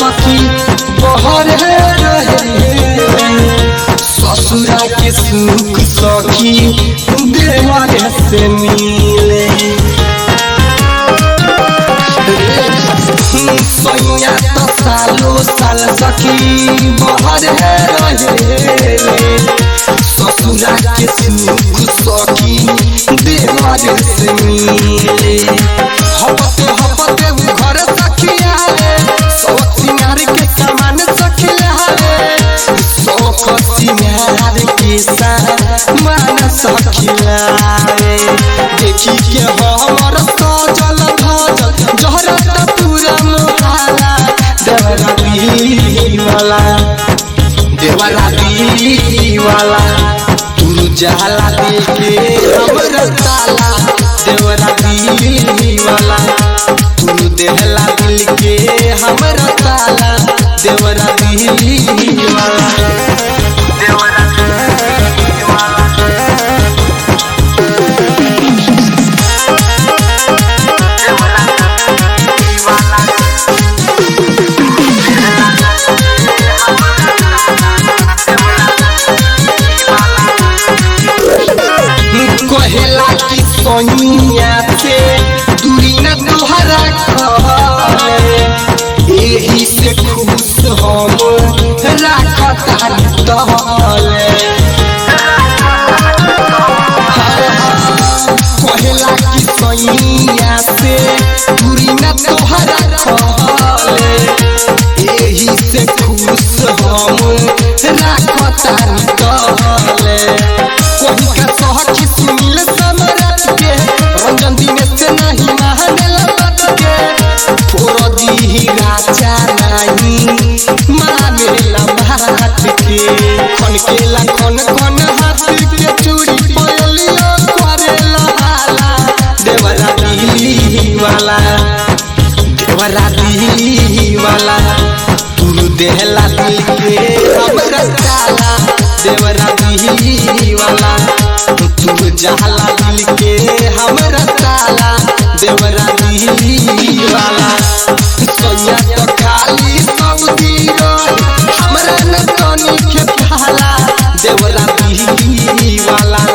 सखी बहर रहे ससुरा के सुख सखी देवर से मिले सैया तो सालो साल सखी बहर रहे ससुरा के सुख सखी देवर से मिले हपते हपते उ घर सखिया सौ सिंगार के सामान सखिया शौक सिंगार के सामान सखिया देखी के हमर सजल धजल जहरत पूरा मोहाला देवरा वाला देवरा वाला तू जाला देखे हमर ताला देवरा वाला तू देहला दिल के हमर ताला देवरा वाला कहेला कि सोनिया से दूरी न तुहरा कहले एही से खुश हम राखतानी तहले कहेला कि सोनिया से दूरी न तुहरा कहले एही से खुश हम राखतानी तहले कोही का सहखी सुनील समरत के रंजन दिने से नहीं महानल बात के फोर दी राजा नहीं मानेला बात के खन के ला खन खन हाथ के चूड़ी पयलियो करेला हाला देवरा दिली वाला देवरा दिली वाला तू देहला दिल के हमरा ताला देवरा दिली वाला तू जहला दिल के हमरा ताला देवरा दिली वाला सोया तो खाली सऊदी रही हमरा न तनी के भाला देवरा दिली वाला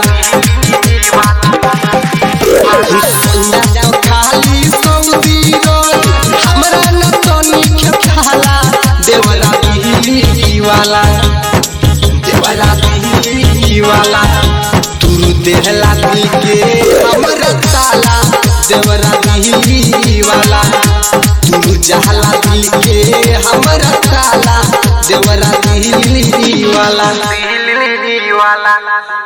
सोया तो खाली सऊदी रही हमरा न तनी के भाला देवरा दिली वाला देवरा दिली वाला तू देहला दिल के हमर ताला देवरा दिली वाला तू जहला दिल के हमर ताला देवरा दिली वाला